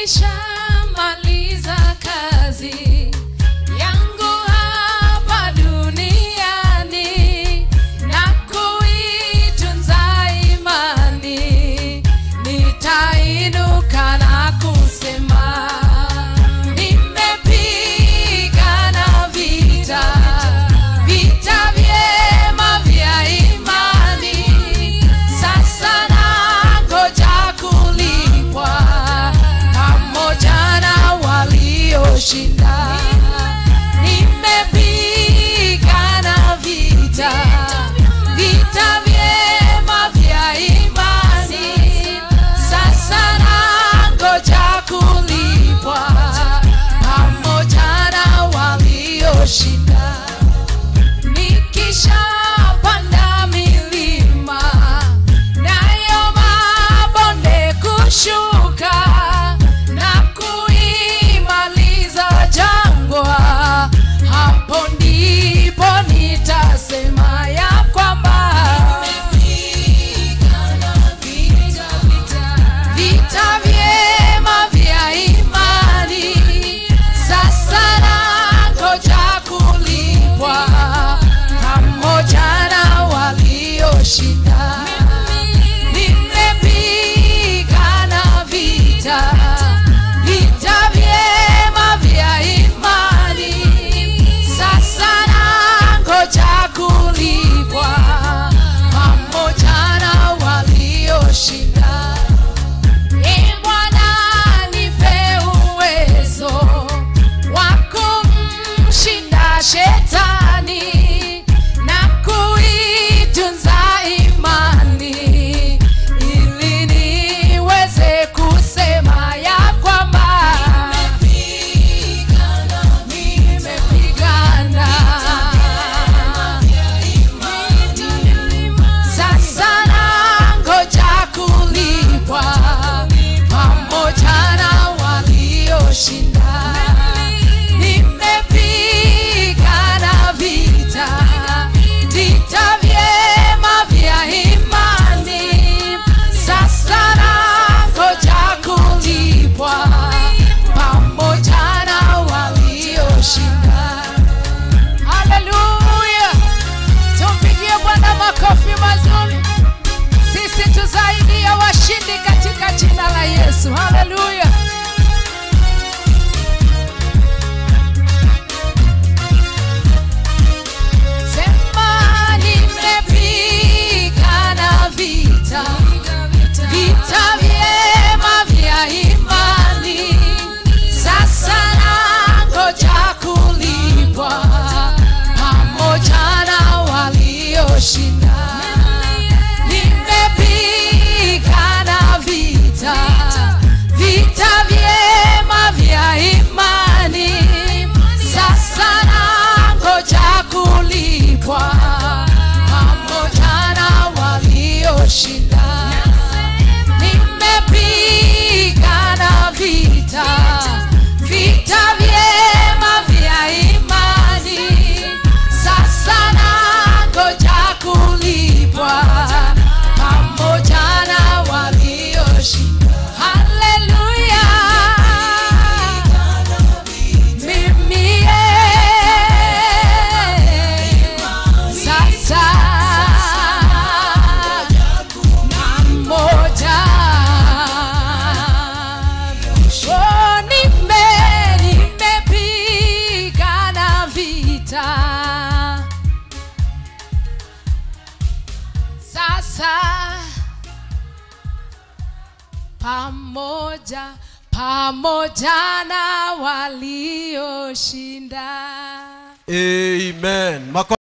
nikishamaliza kazi yangu hapa duniani na kuitunza imani nitainuka na kusema nimepigana vita vita vyema vya imani sasa nangoja kulipwa pamoja na walioshinda nimepigana vita vita vyema vya imani sasa nangoja kulipwa pamoja na walioshinda nikishapanda milima nayo mabonde kushuka na kuimaliza jangwa hapo ndipo nitasema ya kwamba vita vyema vya imani sasa nangoja kulipwa pamoja na walioshinda nimepigana vita vita vyema vya imani sasa nangoja kulipwa pamoja na walioshinda Ee Bwana nipe uwezo wa kumshinda shetani na kuitunza imani ili niweze kusema ya kwamba nimepigana sasa nangoja kulipwa pamoja na walioshinda nimepigana vita vita vyema vya imani sasa nangoja kulipwa pamoja na walioshinda haleluya tumpigie bwana makofi mazuri sisi tu zaidi ya washindi katika jina la yesu haleluya sema nimepigana vita vita vyema vya imani sasa nangoja kulipwa pamoja na walioshinda nimepigana vita vita vyema vya imani sasa nangoja kulipwa pamoja na walioshinda nimepigana vita vita vyema vya imani sasa nangoja kulipwa pamoja na walioshinda haleluya mimi eh, sasa na moja Oh, nime nimepigana vita sasa pamoja pamoja na walioshinda Amen. Mako